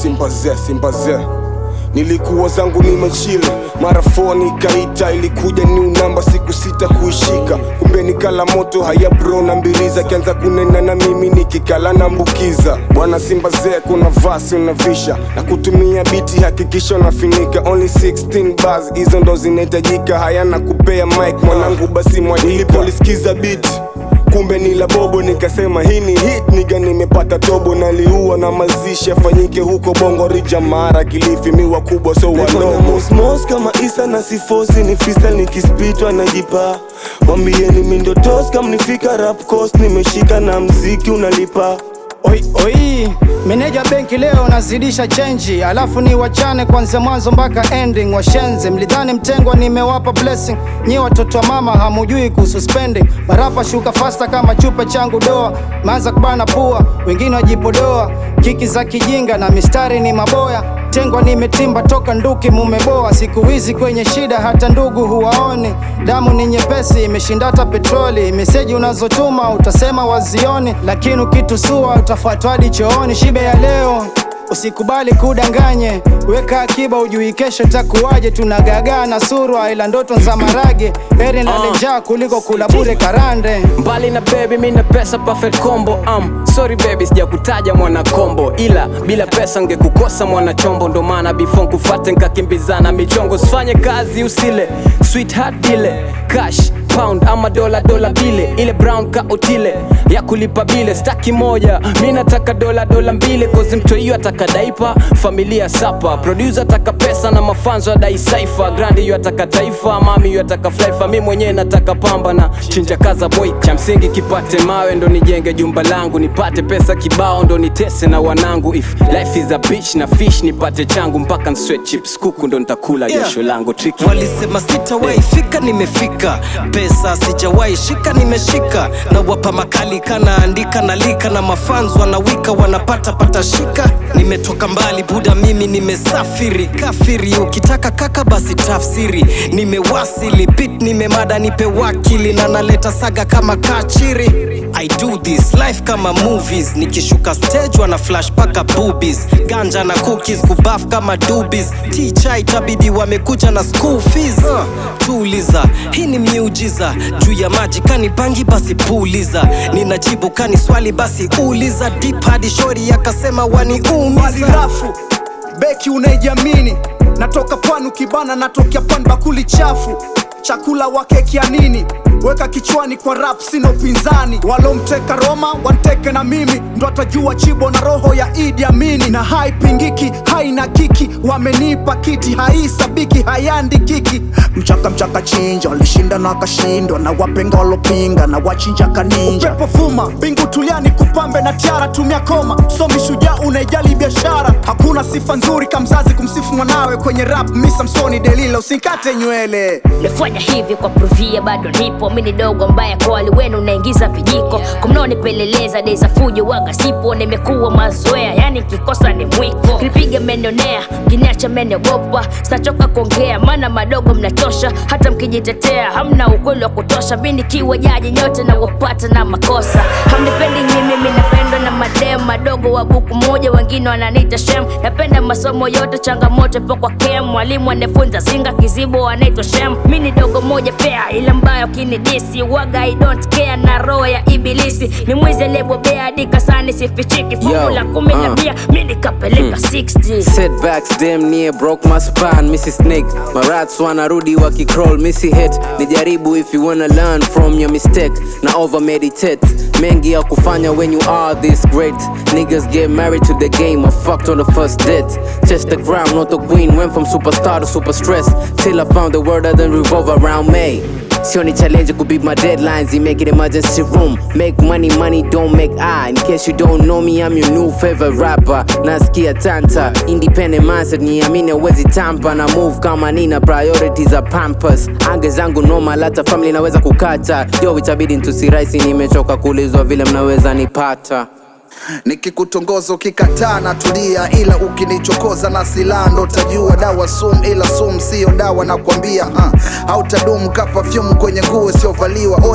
simbaze simbaze nilikuwa zangu nimechili mara foni ikaita ilikuja new namba siku sita kuishika kumbe nikala moto haya bro na mbiriza kianza kunena na mimi nikikala nambukiza bwana simbazee kuna vasi unavisha na kutumia biti hakikisha unafinika only 16 bars hizo ndo zinahitajika hayana kupea mic mwanangu basi mwajilipolisikiza biti kumbe ni la bobo nikasema hii ni hit niga nimepata tobo naliua na mazishi afanyike huko bongo rija mara kilifi miwa kubwa so wanomosmos kama isa na sifosi ni freestyle nikispitwa najipa wambieni mindotos kama nifika rap coast nimeshika na mziki unalipa Oi, oi, meneja benki leo nazidisha chenji, alafu ni wachane kwanzia mwanzo mpaka ending. Washenzi mlidhani mtengwa, nimewapa blessing. Nyi watoto wa mama hamujui kuhusu spending. Marapa shuka fasta kama chupa changu doa, maanza kubana pua, wengine wajipodoa. Kiki za kijinga na mistari ni maboya tengwa nimetimba toka nduki mumeboa siku hizi kwenye shida hata ndugu huwaoni damu ni nyepesi imeshinda hata petroli meseji unazotuma utasema wazioni lakini ukitusua utafuatwa hadi chooni shibe ya leo usikubali kudanganye weka akiba ujui kesho takuwaje tunagagaa na surwa ila ndoto za marage heri nale njaa kuliko kula bure karande mbali na baby mi na pesa perfect combo um, sorry baby sijakutaja mwana kombo ila bila pesa ngekukosa mwana chombo ndo maana before nkufate nkakimbizana michongo sifanye kazi usile sweetheart ile cash pound ama dola dola bile ile brown ka otile ya kulipa bile staki moja mi nataka dola dola mbili kozi mto hiyo ataka daipa familia sapa producer ataka pesa na mafanzo adai saifa grandi hiyo ataka taifa mami hiyo ataka flaifa mi mwenyewe nataka pamba na chinja kaza boy cha msingi kipate mawe ndo nijenge jumba langu nipate pesa kibao ndo nitese na wanangu if life is a bitch na fish nipate changu mpaka nsweat chips kuku ndo nitakula Yeah. jasho langu tricky Walisema sitawahi fika, nimefika. Pesa sijawahi shika, nimeshika. Na wapa makali kana andika na lika na mafans wanawika wanapata pata shika. Nimetoka mbali buda, mimi nimesafiri kafiri. Ukitaka kaka basi tafsiri. Nimewasili bit, nimemada, nipe wakili na naleta saga kama kachiri. I do this life kama movies nikishuka stage wana flash paka boobies ganja na cookies kubaf kama dubis ticha itabidi wamekuja na school fees uh, tuliza hii ni miujiza juu ya maji kani bangi basi puliza ninajibu kani swali basi uliza deep hadi shori akasema mali waniumiza rafu beki unaijiamini natoka pwani ukibana natokea pwani bakuli chafu chakula wa keki ya nini weka kichwani kwa rap sina upinzani walomteka roma wanteke na mimi ndo atajua chibo na roho ya idi amini na haipingiki haina kiki wamenipa kiti haisabiki hayandikiki mchaka mchaka chinja walishinda na wakashindwa na wapenga walopinga na wachinja kaninja upepo vuma mbingu tuliani kupambe na tiara tumia koma somi shujaa unaijali biashara hakuna sifa nzuri kamzazi kumsifu mwanawe kwenye rap misamsoni delila usinkate nywele nafanya hivi kwa pruvia bado nipo mi ni dogo mbaya kwa wali wenu unaingiza vijiko kumnaonipeleleza dei za fujo waga sipo nimekuwa mazoea yani kikosa ni mwiko kilipiga menionea kiniacha meniogopa sitachoka kuongea maana madogo mnachosha hata mkijitetea hamna ukweli wa kutosha mi nikiwa jaji nyote na wapata na makosa hamnipendi mimi mi napendwa na madem madogo wa buku moja wengine wananiita shem napenda masomo yote changamoto ipo kwa kem mwalimu anafunza zinga kizibo anaitwa shem mi ni dogo moja fea ila mbaya ukinidisi waga I don't care na roho ya ibilisi ni mwizi aliyebobea hadi kasani sifichiki fungu Yo, la kumi na uh. mia mi nikapeleka 60 Setbacks damn near broke my spine Missy Snake Marats wanarudi wakicrawl Missy hit Nijaribu if you wanna learn from your mistake Na over meditate Mengi ya kufanya when you are this great Niggas get married to the game I fucked on the first date Chest the ground, not the queen Went from superstar to super stress Till I found the world doesn't revolve around me Sioni challenge could be my deadlines, you make it emergency room. Make money, money don't make I. In case you don't know me, I'm your new favorite rapper. Nasikia tanta, independent mindset, niamini wezi tampa na move kama nina priorities za pampers. Ange zangu normal, hata family naweza kukata. Yo, itabidi ntusiraisi, nimechoka kuulizwa vile mnaweza nipata. nikikutongoza ukikataa na tulia ila ukinichokoza na silaha ndo tajua dawa sum ila sum siyo dawa nakwambia uh. hautadumu ka perfume kwenye nguo isiyovaliwa oya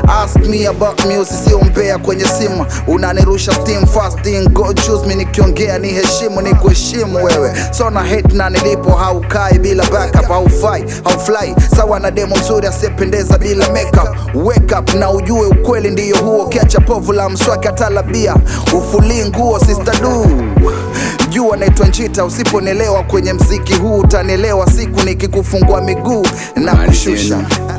ask me about music sio mbea kwenye simu unanirusha steam fasting go choose me nikiongea ni heshimu ni kuheshimu wewe so na hate na nilipo haukai bila backup haufai haufly sawa na demo mzuri asiyependeza bila makeup wake up na ujue ukweli ndiyo huo kiacha povu la mswaki atalabia ufulii nguo sister du jua naitwa njita usiponielewa kwenye mziki huu utanielewa siku nikikufungua miguu na kushusha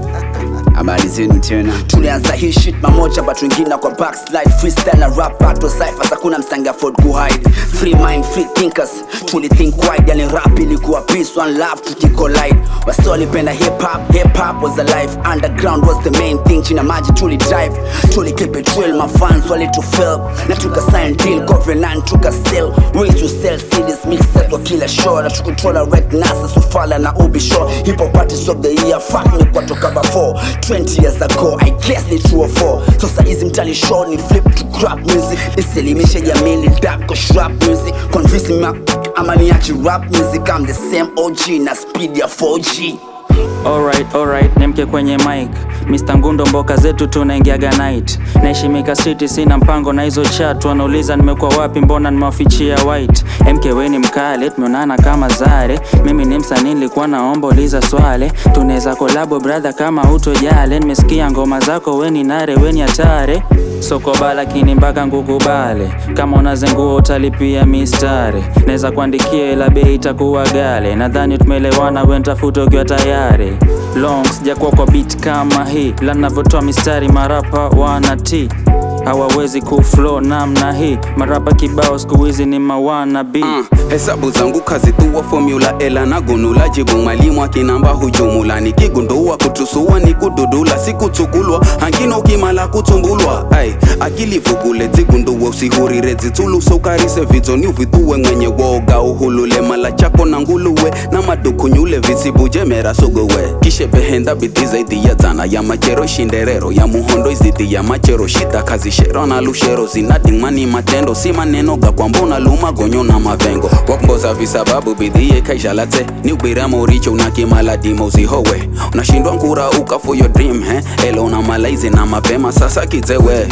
habari zenu tena tulianza hii shit mamoja but wengine kwa backslide freestyle na rap battle cyphers hakuna msanga afford kuhide free mind free thinkers tuli think wide yani rap ilikuwa peace one love tukicollide wasi walipenda hip hop hip hop was alive underground was the main thing china maji tuli drive tuli keep it real my fans wali to fail na tuka sign deal government tuka sell ways to sell CDs mixed kwa kila show na tukutola red nasa sufala na ubi show hip hop artist of the year fuck me kwa toka before 20 years ago I guess ni true or four sasa hizi mtani show ni flip to crap music isilimishe jamii ni dap kwa shrap music convince me ama niache rap music I'm the same OG na speed ya 4G Alright, alright, nemke kwenye mic Mr. Ngundo mboka zetu tunaingiaga night Naheshimika city sina mpango na hizo chat Wanauliza nimekuwa wapi mbona nimewafichia white MK we ni mkale, tumeonana kama zare Mimi ni msanii nilikuwa naomba uliza swale Tunaweza kolabo brother kama utojale Nimesikia ngoma zako we ni nare, we ni hatare Soko bala lakini mpaka ngukubale Kama unazengua utalipia mistari Naweza kuandikia ila bei itakuwa gale Nadhani tumeelewana we ntafuta ukiwa tayari Long sijakuwa kwa beat kama hii La navyotoa mistari marapa wana t hawawezi kuflow namna hii marapa kibao siku hizi ni mawana b Uh, hesabu zangu kazitua formula ela na gunula jibu mwalimu akinamba hujumula nikigundua kutusua ni kududula sikuchukulwa hangino kimala kutumbulwa ai akili vugule zigundua usihurire zitulu sukarise vizoni uvituwe mwenye woga uhulule mala chako na nguluwe na madukunyule visibuje mera suguwe kishe behenda bidhi zaidi ya zana ya machero shinderero ya muhondo izidi ya machero shita kazi shero na lushero zinadingmani matendo si maneno ga kwamba unaluma gonyo na mavengo wakumboza visababu bidhie kaishalate ni ubira moricho unakimala dimo usihowe unashindwa nkura uka for your dream he elo una malaizi na mapema sasa kizewe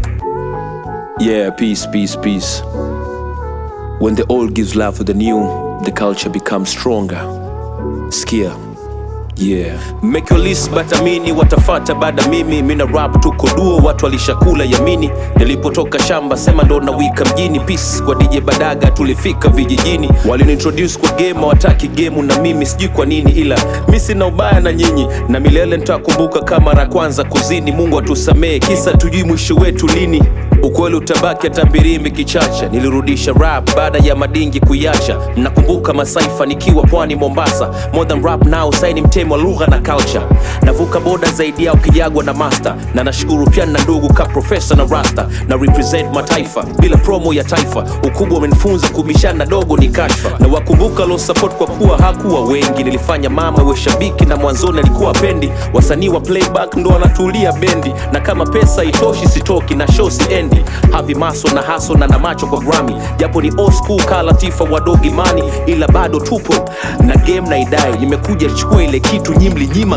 Yeah, peace, peace, peace. When the old gives love to the new, the culture becomes stronger. Skia. Yeah. Make your list but amini watafata baada mimi mina rap tuko duo watu walishakula yamini nilipotoka shamba sema ndo nawika mjini peace kwa DJ Badaga tulifika vijijini waliniintroduce kwa game wataki game na mimi sijui kwa nini ila mi sina ubaya na nyinyi na milele nitakumbuka kama la kwanza kuzini Mungu atusamee kisa tujui mwisho wetu lini ukweli utabaki hata mbirimbi kichacha nilirudisha rap baada ya madingi kuiacha mnakumbuka masaifa nikiwa pwani mombasa more than rap now saini mtemo wa lugha na culture navuka boda zaidi yao kijagwa na master na nashukuru pia na ndugu ka profesa na rasta na represent mataifa bila promo ya taifa ukubwa umenifunza kubishana dogo ni kashfa na wakumbuka lo support kwa kuwa hakuwa wengi nilifanya mama we shabiki na mwanzoni alikuwa pendi wasanii wa playback ndo wanatulia bendi na kama pesa itoshi sitoki na show siendi havi maso na haso na na macho kwa grami japo ni old school ka latifa wadogi mani ila bado tupo na game na idai nimekuja chukua ile kitu nyimli nyima